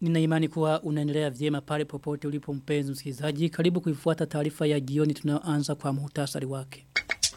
Nina imani kuwa unaendelea vyema pale popote ulipo mpenzi msikilizaji. Karibu kuifuata taarifa ya jioni tunayoanza kwa muhtasari wake.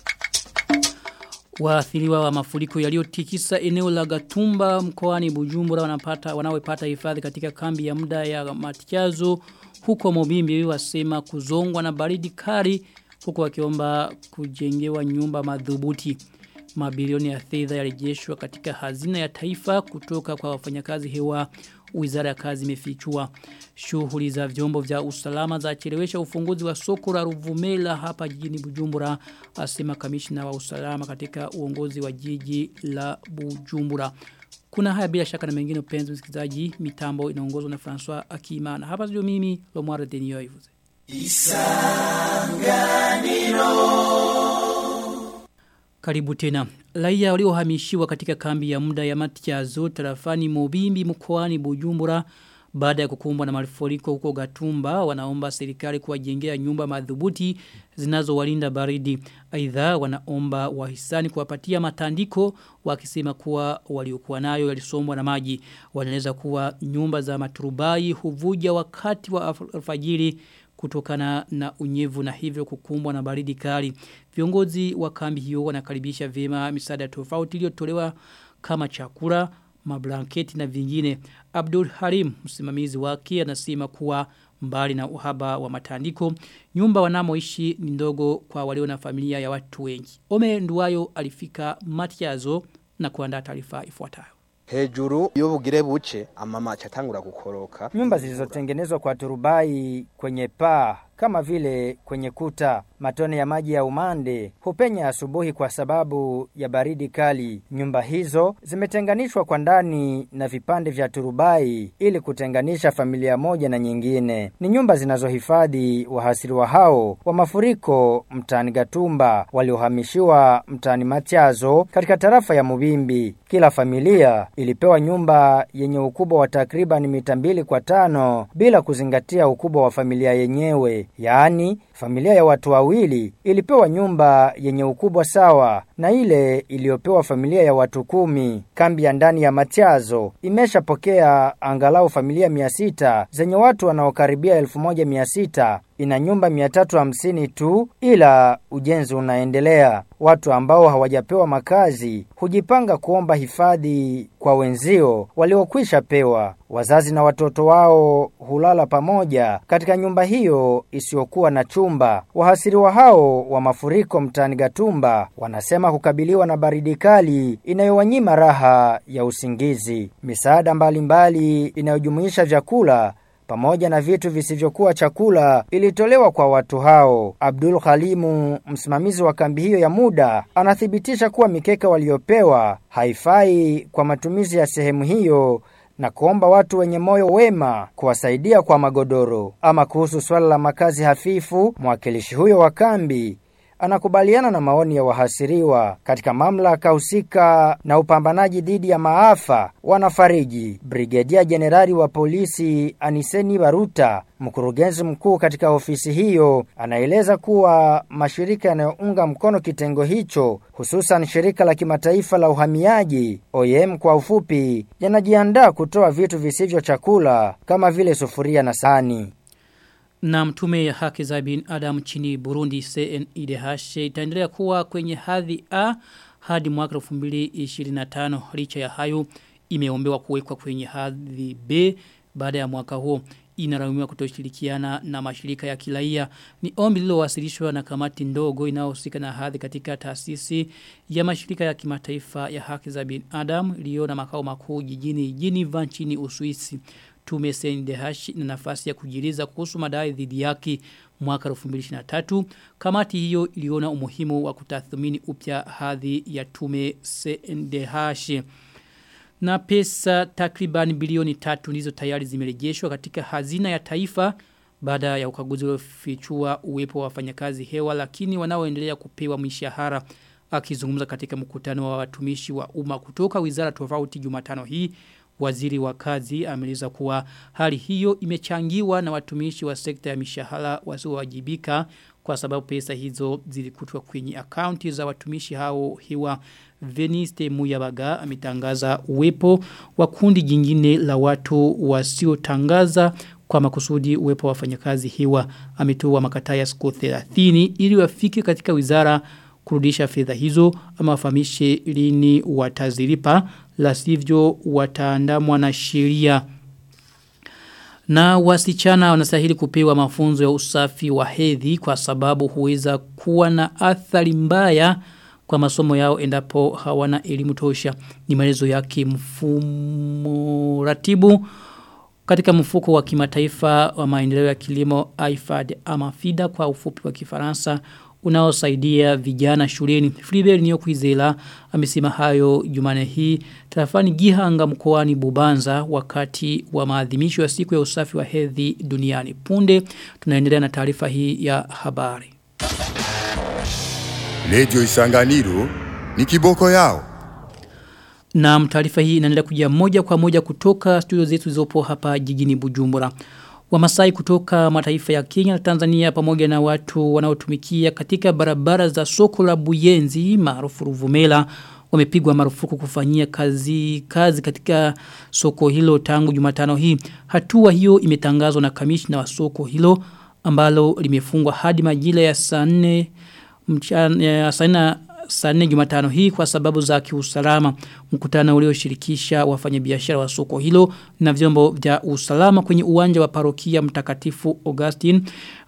Waathiriwa wa mafuriko yaliyotikisa eneo la Gatumba mkoani Bujumbura wanapata wanaopata hifadhi katika kambi ya muda ya Matiazo huko Mobimbi wasema kuzongwa na baridi kali huko wakiomba kujengewa nyumba madhubuti. Mabilioni ya fedha yarejeshwa katika hazina ya taifa kutoka kwa wafanyakazi hewa Wizara ya kazi imefichua shughuli za vyombo vya usalama za chelewesha ufunguzi wa soko la Ruvumela hapa jijini Bujumbura asema kamishna wa usalama katika uongozi wa jiji la Bujumbura. Kuna haya bila shaka na mengine upenzi msikilizaji mitambo inaongozwa na François Akimana. Hapa sio mimi Lomwara Denio Ivuze. Karibu tena. Raia waliohamishiwa katika kambi ya muda ya Matiazo tarafani Mobimbi mkoani Bujumbura baada ya kukumbwa na mafuriko huko Gatumba wanaomba serikali kuwajengea nyumba madhubuti zinazowalinda baridi. Aidha wanaomba wahisani kuwapatia matandiko wakisema kuwa waliokuwa nayo yalisombwa na maji. Wanaeleza kuwa nyumba za maturubai huvuja wakati wa alfajiri kutokana na unyevu na hivyo kukumbwa na baridi kali. Viongozi wa kambi hiyo wanakaribisha vyema misaada tofauti iliyotolewa kama chakula, mablanketi na vingine. Abdul Harim, msimamizi wake, anasema kuwa mbali na uhaba wa matandiko, nyumba wanamoishi ni ndogo kwa walio na familia ya watu wengi. Ome Nduwayo alifika Matiazo na kuandaa taarifa ifuatayo. Hejuru iyo bugire buce amama chatangura gukoroka. Nyumba zilizotengenezwa kwa turubai kwenye paa kama vile kwenye kuta. Matone ya maji ya umande hupenya asubuhi kwa sababu ya baridi kali. Nyumba hizo zimetenganishwa kwa ndani na vipande vya turubai ili kutenganisha familia moja na nyingine. Ni nyumba zinazohifadhi wahasiriwa hao wa mafuriko mtaani Gatumba waliohamishiwa mtaani Matiazo katika tarafa ya Mubimbi. Kila familia ilipewa nyumba yenye ukubwa wa takriban mita mbili kwa tano bila kuzingatia ukubwa wa familia yenyewe. Yaani, familia ya watu wawili ilipewa nyumba yenye ukubwa sawa na ile iliyopewa familia ya watu kumi. Kambi ya ndani ya Matiazo imeshapokea angalau familia mia sita zenye watu wanaokaribia elfu moja mia sita ina nyumba 350 tu ila ujenzi unaendelea. Watu ambao hawajapewa makazi hujipanga kuomba hifadhi kwa wenzio waliokwisha pewa. Wazazi na watoto wao hulala pamoja katika nyumba hiyo isiyokuwa na chumba. Wahasiriwa hao wa mafuriko mtaani Gatumba wanasema kukabiliwa na baridi kali inayowanyima raha ya usingizi. Misaada mbalimbali inayojumuisha vyakula pamoja na vitu visivyokuwa chakula ilitolewa kwa watu hao. Abdul Khalimu, msimamizi wa kambi hiyo ya muda, anathibitisha kuwa mikeka waliopewa haifai kwa matumizi ya sehemu hiyo na kuomba watu wenye moyo wema kuwasaidia kwa magodoro. Ama kuhusu swala la makazi hafifu, mwakilishi huyo wa kambi anakubaliana na maoni ya wahasiriwa katika mamlaka husika na upambanaji dhidi ya maafa wanafariji. Brigedia Jenerali wa polisi Aniseni Baruta, mkurugenzi mkuu katika ofisi hiyo, anaeleza kuwa mashirika yanayounga mkono kitengo hicho, hususan shirika la kimataifa la uhamiaji OIM kwa ufupi, yanajiandaa kutoa vitu visivyo chakula kama vile sufuria na sahani. Na mtume ya haki za bin Adam chini Burundi CNIDH itaendelea kuwa kwenye hadhi A hadi mwaka 2025 licha ya hayo imeombewa kuwekwa kwenye hadhi B baada ya mwaka huo inaraumiwa kutoshirikiana na mashirika ya kiraia ni ombi lililowasilishwa na kamati ndogo inayohusika na hadhi katika taasisi ya mashirika ya kimataifa ya haki za binadamu iliyo na makao makuu jijini Geneva nchini Uswisi tume CNDH na nafasi ya kujiliza kuhusu madai dhidi yake mwaka 2023 kamati hiyo iliona umuhimu wa kutathmini upya hadhi ya tume CNDH na pesa takriban bilioni tatu ndizo tayari zimerejeshwa katika hazina ya taifa baada ya ukaguzi uliofichua uwepo wa wafanyakazi hewa lakini wanaoendelea kupewa mishahara akizungumza katika mkutano wa watumishi wa umma kutoka wizara tofauti Jumatano hii waziri wa kazi ameeleza kuwa hali hiyo imechangiwa na watumishi wa sekta ya mishahara wasiowajibika kwa sababu pesa hizo zilikutwa kwenye akaunti za watumishi hao hiwa Veniste Muyabaga ametangaza uwepo wa kundi jingine la watu wasiotangaza kwa makusudi uwepo wa wafanyakazi hiwa ametoa makataa ya siku 30 ili wafike katika wizara kurudisha fedha hizo ama wafahamishe lini watazilipa la sivyo wataandamwa na sheria na wasichana wanastahili kupewa mafunzo ya usafi wa hedhi kwa sababu huweza kuwa na athari mbaya kwa masomo yao endapo hawana elimu tosha. Ni maelezo yake mfumo ratibu katika mfuko wa kimataifa wa maendeleo ya kilimo IFAD ama FIDA kwa ufupi wa kifaransa unaosaidia vijana shuleni. Flibert Niyokwizela amesema hayo Jumane hii tarafani Gihanga mkoani Bubanza wakati wa maadhimisho ya siku ya usafi wa hedhi duniani. Punde tunaendelea na taarifa hii ya habari. Lejo Isanganiro ni kiboko yao. Na taarifa hii inaendelea kuja moja kwa moja kutoka studio zetu zilizopo hapa jijini Bujumbura. Wamasai kutoka mataifa ya Kenya na Tanzania pamoja na watu wanaotumikia katika barabara za soko la Buyenzi maarufu Ruvumela wamepigwa marufuku kufanyia kazi kazi katika soko hilo tangu Jumatano hii. Hatua hiyo imetangazwa na kamishna wa soko hilo ambalo limefungwa hadi majira ya saa 4 mchana saa saa 4 Jumatano hii kwa sababu za kiusalama mkutano ulioshirikisha wafanyabiashara wa soko hilo na vyombo vya usalama kwenye uwanja wa parokia mtakatifu Augustine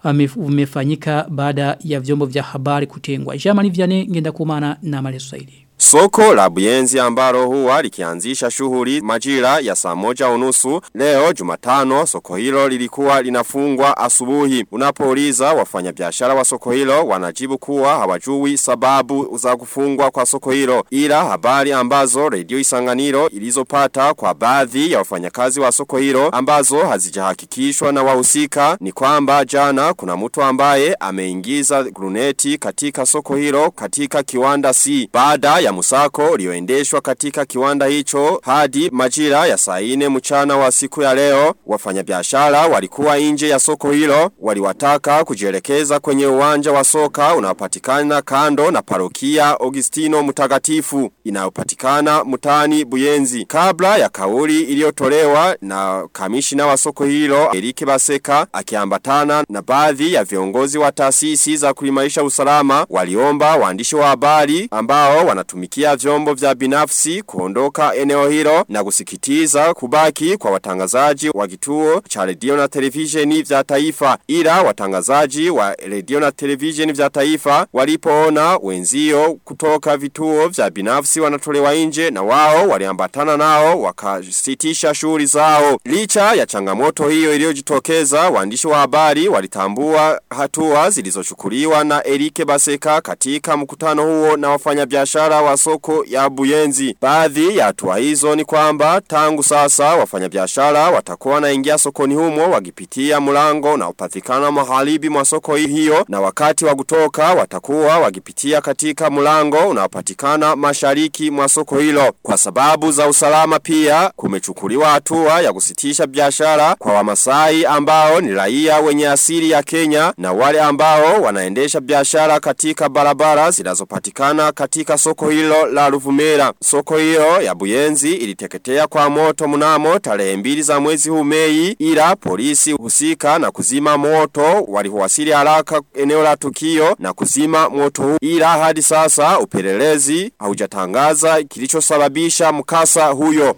umefanyika baada ya vyombo vya habari kutengwa. Jamani Vianney ngenda kumana na Maleso Saidi. Soko la Buyenzi ambalo huwa likianzisha shughuli majira ya saa moja unusu leo Jumatano soko hilo lilikuwa linafungwa asubuhi. Unapouliza wafanyabiashara wa soko hilo wanajibu kuwa hawajui sababu za kufungwa kwa soko hilo. Ila habari ambazo Radio Isanganiro ilizopata kwa baadhi ya wafanyakazi wa soko hilo ambazo hazijahakikishwa na wahusika ni kwamba jana kuna mtu ambaye ameingiza gruneti katika soko hilo katika kiwanda C. Baada ya musako ulioendeshwa katika kiwanda hicho hadi majira ya saa 4 mchana wa siku ya leo wafanyabiashara walikuwa nje ya soko hilo waliwataka kujielekeza kwenye uwanja wa soka unaopatikana kando na parokia Augustino Mtakatifu inayopatikana mutani Buyenzi kabla ya kauli iliyotolewa na kamishina wa soko hilo Erike Baseka akiambatana na baadhi ya viongozi wa taasisi za kuimarisha usalama waliomba waandishi wa habari ambao wanatumia kutumikia vyombo vya binafsi kuondoka eneo hilo na kusikitiza kubaki kwa watangazaji wa kituo cha redio na televisheni vya taifa ila watangazaji wa redio na televisheni vya taifa walipoona wenzio kutoka vituo vya binafsi wanatolewa nje na wao waliambatana nao wakasitisha shughuli zao licha ya changamoto hiyo iliyojitokeza waandishi wa habari walitambua hatua zilizochukuliwa na Erike Baseka katika mkutano huo na wafanyabiashara wa soko ya Buyenzi. Baadhi ya hatua hizo ni kwamba tangu sasa wafanyabiashara watakuwa wanaingia sokoni humo wakipitia mlango na upatikana magharibi mwa soko hiyo na wakati wa kutoka watakuwa wakipitia katika mlango unaopatikana mashariki mwa soko hilo. Kwa sababu za usalama pia kumechukuliwa hatua ya kusitisha biashara kwa Wamasai ambao ni raia wenye asili ya Kenya na wale ambao wanaendesha biashara katika barabara zinazopatikana katika soko hilo la Ruvumera. Soko hiyo ya Buyenzi iliteketea kwa moto mnamo tarehe mbili za mwezi huu Mei ila polisi husika na kuzima moto waliwasili haraka eneo la tukio na kuzima moto huu ila hadi sasa upelelezi haujatangaza kilichosababisha mkasa huyo.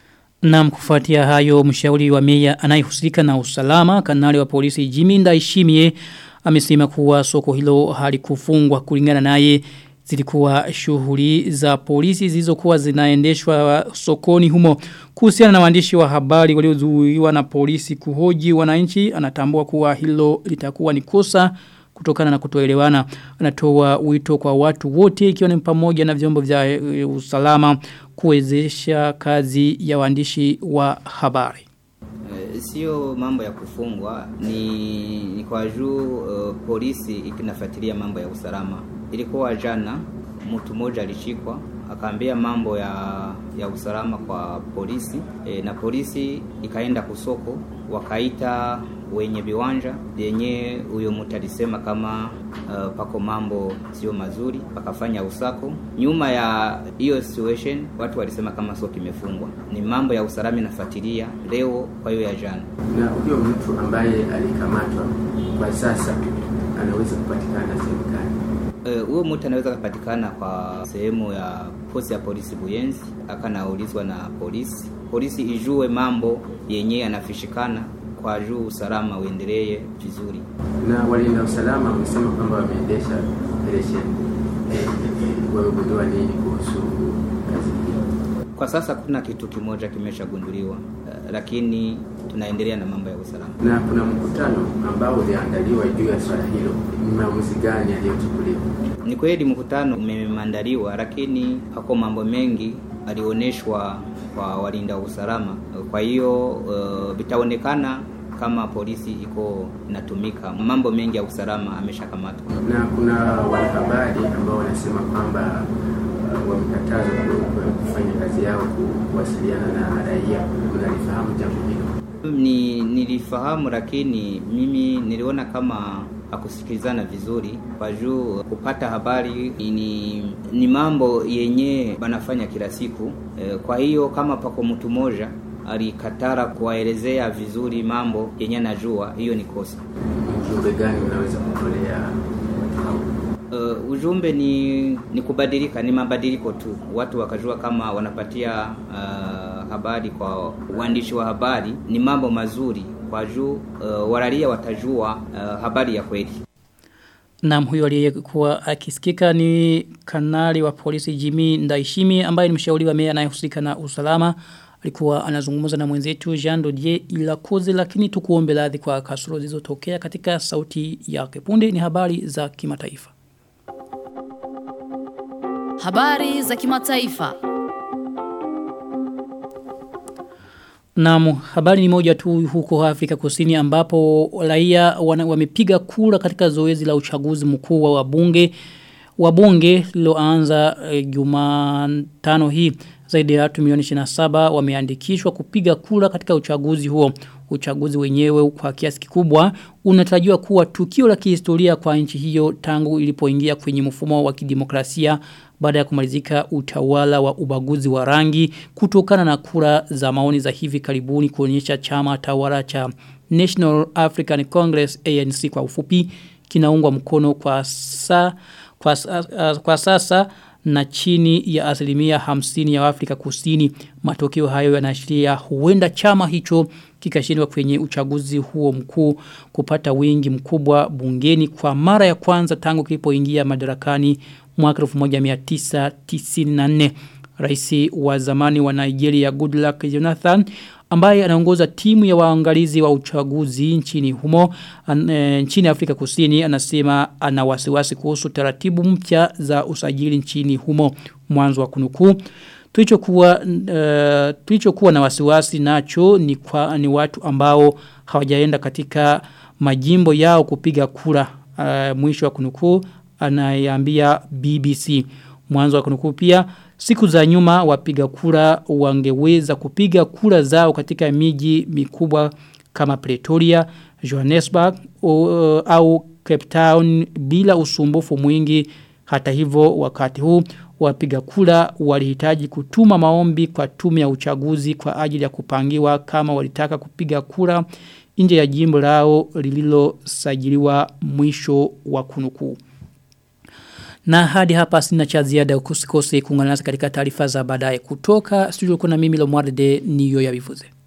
Na kufuatia hayo mshauri wa meya anayehusika na usalama kanali wa polisi Jimmy Ndaishimie amesema kuwa soko hilo halikufungwa kulingana naye zilikuwa shughuli za polisi zilizokuwa zinaendeshwa sokoni humo kuhusiana na waandishi wa habari waliozuiwa na polisi kuhoji wananchi anatambua kuwa hilo litakuwa ni kosa kutokana na kutoelewana anatoa wito kwa watu wote ikiwa ni pamoja na vyombo vya e, usalama kuwezesha kazi ya waandishi wa habari sio mambo ya kufungwa ni, ni kwa juu uh, polisi ikinafuatilia mambo ya usalama ilikuwa jana mtu mmoja alishikwa akaambia mambo ya ya usalama kwa polisi e, na polisi ikaenda kusoko wakaita wenye viwanja vyenye huyo mtu alisema kama uh, pako mambo sio mazuri, wakafanya usako. Nyuma ya hiyo situation watu walisema kama soko imefungwa, ni mambo ya usalama inafuatilia leo, kwa hiyo ya jana. Na huyo mtu ambaye alikamatwa kwa sasa anaweza kupatikana sehemu gani? huyo uh, mtu anaweza kupatikana kwa sehemu ya posi ya polisi Buyenzi, akanaulizwa na polisi, polisi ijue mambo yenye anafishikana kwa juu usalama uendelee vizuri. Na walinda usalama wamesema kwamba wameendesha operesheni. Wamegundua nini kuhusu kazi hii? Kwa sasa kuna kitu kimoja kimeshagunduliwa, uh, lakini tunaendelea na mambo ya usalama. Na kuna mkutano ambao uliandaliwa juu ya swala hilo, ni maamuzi gani yaliyochukuliwa? Ni kweli mkutano umeandaliwa, lakini hako mambo mengi alioneshwa kwa walinda usalama. Kwa hiyo vitaonekana uh, kama polisi iko inatumika, mambo mengi ya usalama ameshakamatwa. Na kuna wanahabari ambao wanasema kwamba uh, wamekatazwa kufanya kazi yao kuwasiliana na raia. Unalifahamu jambo hilo? Ni nilifahamu, lakini mimi niliona kama akusikilizana vizuri kwa juu kupata habari ni, ni mambo yenye banafanya kila siku e, kwa hiyo kama pako mtu mmoja alikatara kuwaelezea vizuri mambo yenye anajua, hiyo ni kosa. Ujumbe gani unaweza kutolea watu hao? Uh, ujumbe ni ni kubadilika, ni mabadiliko tu, watu wakajua kama wanapatia uh, habari kwa uandishi wa habari ni mambo mazuri kwa juu uh, waraia watajua uh, habari ya kweli. Naam huyo aliyekuwa akisikika ni kanali wa polisi Jimmy Ndaishimi ambaye ni mshauri wa meya anayehusika na usalama. Alikuwa anazungumza na mwenzetu Jean Dodier Ilakoze lakini tukuombe radhi kwa kasoro zilizotokea katika sauti ya kipunde ni habari za kimataifa. Habari za kimataifa. Naam, habari ni moja tu huko Afrika Kusini ambapo raia wamepiga kura katika zoezi la uchaguzi mkuu wa wabunge wabunge liloanza e, Jumatano hii zaidi ya watu milioni 27 wameandikishwa kupiga kura katika uchaguzi huo. Uchaguzi wenyewe kwa kiasi kikubwa unatarajiwa kuwa tukio la kihistoria kwa nchi hiyo tangu ilipoingia kwenye mfumo wa kidemokrasia baada ya kumalizika utawala wa ubaguzi wa rangi kutokana na kura za maoni za hivi karibuni kuonyesha chama tawala cha National African Congress ANC kwa ufupi kinaungwa mkono kwa saa kwa, uh, kwa sasa na chini ya asilimia hamsini ya Afrika kusini. Matokeo hayo yanaashiria huenda chama hicho kikashindwa kwenye uchaguzi huo mkuu kupata wingi mkubwa bungeni kwa mara ya kwanza tangu kilipoingia madarakani mwaka 1994. Raisi wa zamani wa Nigeria Goodluck Jonathan ambaye anaongoza timu ya waangalizi wa uchaguzi nchini humo an, e, nchini Afrika Kusini anasema ana wasiwasi kuhusu taratibu mpya za usajili nchini humo mwanzo wa kunukuu tulichokuwa uh, tulichokuwa na wasiwasi nacho ni kwa ni watu ambao hawajaenda katika majimbo yao kupiga kura uh, mwisho wa kunukuu anayambia BBC mwanzo wa kunukuu pia siku za nyuma wapiga kura wangeweza kupiga kura zao katika miji mikubwa kama Pretoria, Johannesburg o, au Cape Town bila usumbufu mwingi hata hivyo wakati huu wapiga kura walihitaji kutuma maombi kwa tume ya uchaguzi kwa ajili ya kupangiwa kama walitaka kupiga kura nje ya jimbo lao lililosajiliwa mwisho wa kunukuu. Na hadi hapa sina cha ziada usikose kuungana nasi katika taarifa za baadaye kutoka studio kuna mimi Lomwarde niyo ya bivuze.